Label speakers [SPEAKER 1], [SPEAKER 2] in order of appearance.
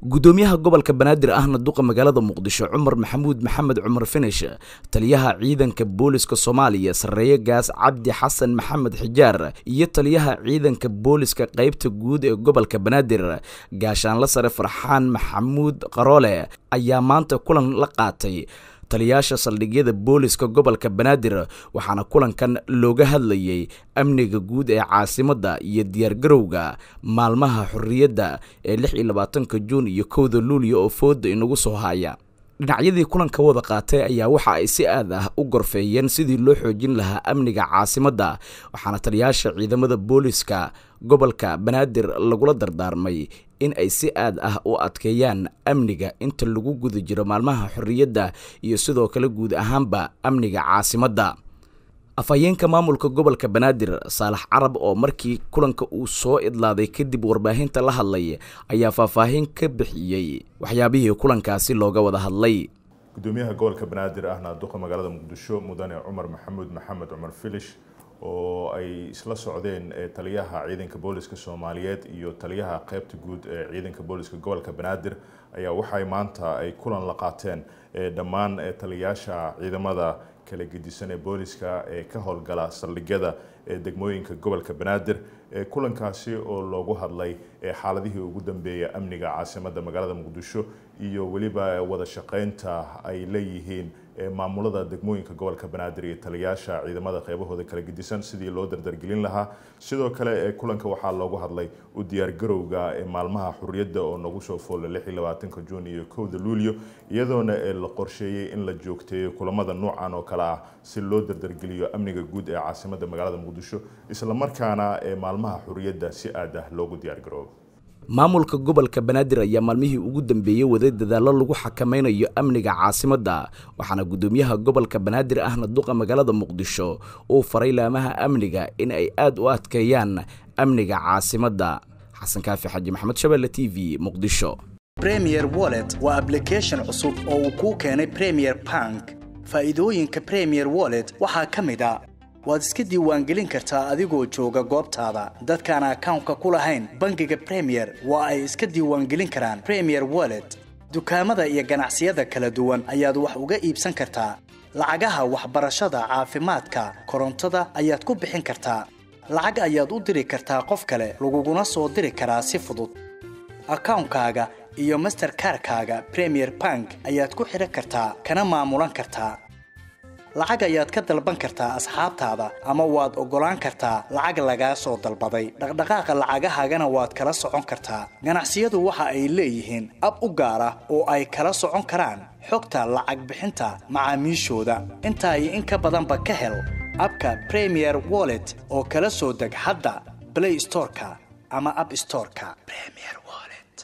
[SPEAKER 1] gudoomiyaha gobolka banaadir ahna duqa magaalada muqdisho cumar maxamuud maxamed cumar finish taliyaha ciidanka booliska soomaaliya sarreeye gaas cabdi xasan maxamed xijaar iyo taliyaha ciidanka booliska qeybta guud ee gobolka banaadir gaashaanla sare farxaan maxamuud qaroole ayaa maanta kulan la qaatay taliyaasha saldhigyada booliska gobolka banaadir waxaana kulankan looga hadlayay amniga guud ee caasimadda iyo diyaargarowga maalmaha xorriyadda ee lix iyo labaatanka juun iyo kowda luuliya oo fooda inagu soo haya dhinacyadii kulanka wada qaatay ayaa waxa ay si aad ah u gorfeeyeen sidii loo xoojin lahaa amniga caasimadda waxaana taliyaasha ciidamada booliska gobolka banaadir lagula dardaarmay in ay si aad ah u adkeeyaan amniga inta lagu guda jiro maalmaha xorriyadda iyo sidoo kale guud ahaanba amniga caasimadda afhayeenka maamulka gobolka banaadir saalax carab oo markii kulanka uu soo idlaaday kadib warbaahinta la hadlay ayaa faahfaahin ka bixiyey waxyaabihii kulankaasi looga wada hadlay
[SPEAKER 2] gudoomiyaha gobolka banaadir ahna duqa magaalada muqdisho mudane cumar maxamuud maxamed cumar filish oo ay isla socdeen taliyaha ciidanka booliska soomaaliyeed iyo taliyaha qeybta guud ee ciidanka booliska gobolka banaadir ayaa waxay maanta ay kulan la qaateen dhammaan taliyaasha ciidamada kala gedisan ee booliska ee ka howlgala saldhigyada ee degmooyinka gobolka banaadir kulankaasi oo loogu hadlay xaaladihii ugu dambeeya amniga caasimadda magaalada muqdisho iyo weliba wada shaqeynta ay leeyihiin maamulada degmooyinka gobolka banaadir iyo taliyaasha ciidamada qeybahooda kala gedisan sidii loo dardargelin lahaa sidoo kale kulanka waxaa loogu hadlay u diyaargarowga maalmaha xuriyadda oo nagu soo foola lix iyo labaatanka juun iyo kowda luulyo iyadoona la qorsheeyey in la joogteeyo kulamada noocan oo kale ah si loo dardargeliyo amniga guud ee caasimadda magaalada muqdisho islamarkaana maalmaha xuriyadda si aad ah loogu diyaargaroobo
[SPEAKER 1] maamulka gobolka banaadir ayaa maalmihii ugu dambeeyey waday dadaallo lagu xakameynayo amniga caasimadda waxaana gudoomiyaha gobolka banaadir ahna duqa magaalada muqdisho uu faray laamaha amniga in ay aada u adkeeyaan amniga caasimadda xasan kaafi xaji maxamed shabeelle t v muqdisho
[SPEAKER 3] premier wallet waa ablication cusub oo uu kuu keenay premier bank faa'iidooyinka premier wallet waxaa ka mid a waad iska diiwaangelin kartaa adigoo jooga goobtaada dadkaan akawnka ku lahayn bangiga premier waa ay iska diiwaangelin karaan premier wallet dukaamada iyo ganacsiyada kala duwan ayaad wax uga iibsan kartaa lacagaha waxbarashada caafimaadka korontada ayaad ku bixin kartaa lacag ayaad u diri kartaa qof kale laguguna soo diri karaa si fudud akawnkaaga iyo masterkarkaaga premier bank ayaad ku xidhan kartaa kana maamulan kartaa lacag ayaad ka dalban kartaa asxaabtaada ama waad oggolaan kartaa lacag lagaa soo dalbaday dhaqdhaqaaqa lacagahaagana waad kala socon kartaa ganacsiyadu waxa ay leeyihiin ab u gaar ah oo ay kala socon karaan xogta lacag bixinta macaamiishooda intaa iyo in ka badanba ka hel abka premier wallet oo kala soo deg hadda blay storeka ama ab storeka